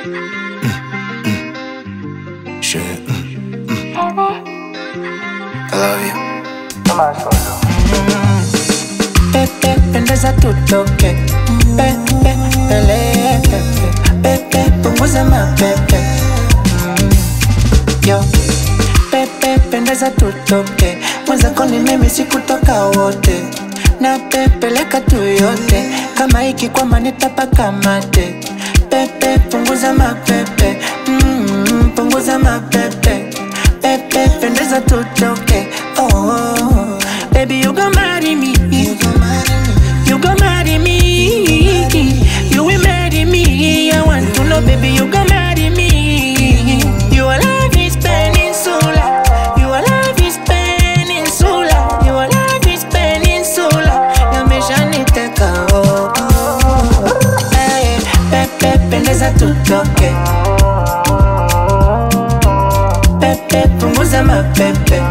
Je. I love you. Pepe, pendeza tutoke Pepe, pele, pepe Pepe, punguza mapepe Mm. Yo Pepe, pendeza tutoke Mwenzako ni mimi sikutoka wote na pepeleka tu yote kama ikikwama nitapaka mate Pepe, punguza mapepe mm, punguza mapepe Pepe, pendeza tutoke oh, oh, oh. Baby, you gon' marry me You gon' marry me You will marry me I want to know, baby, you gon' marry me Your love is peninsula Your love is peninsula Your love is peninsula Yameshaniteka oh, oh. Hey, Pepe, pendeza tutoke Pepe, punguza mapepe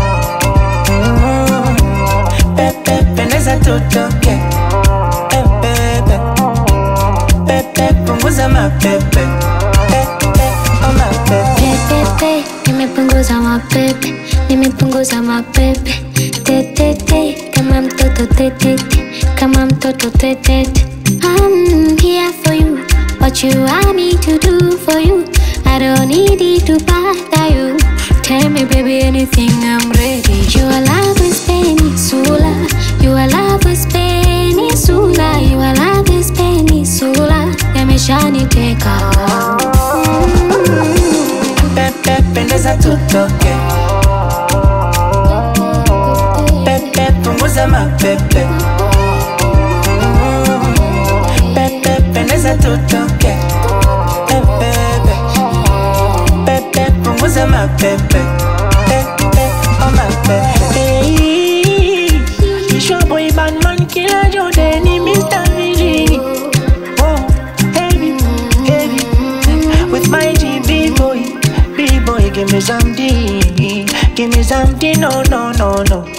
Mm. Pepe, pendeza tutoke Eh, Pepe, Pepe, punguza mapepe Pepe, oh mapepe Pepepe, nimepunguza mapepe, nimepunguza mapepe. Tetete, kama mtoto tetete, kama mtoto tetete. I'm here for you, what you want me to do for you. I don't need it to bother you. Tell me, baby, anything, I'm ready. Your love is peninsula, your love is peninsula, your love is peninsula. Yameshaniteka. Pepe, pendeza tutoke Pepe, punguza mapepe Mm. Pepe, pendeza tutoke Eh, Pepe, Pepe, punguza mapepe Pepe, oh mapepe Hey, it's your boy Batman Killer Jordan, Mr. VG Oh, heavy, heavy With my G B-boy B-boy, give me something Give me something, no, no, no, no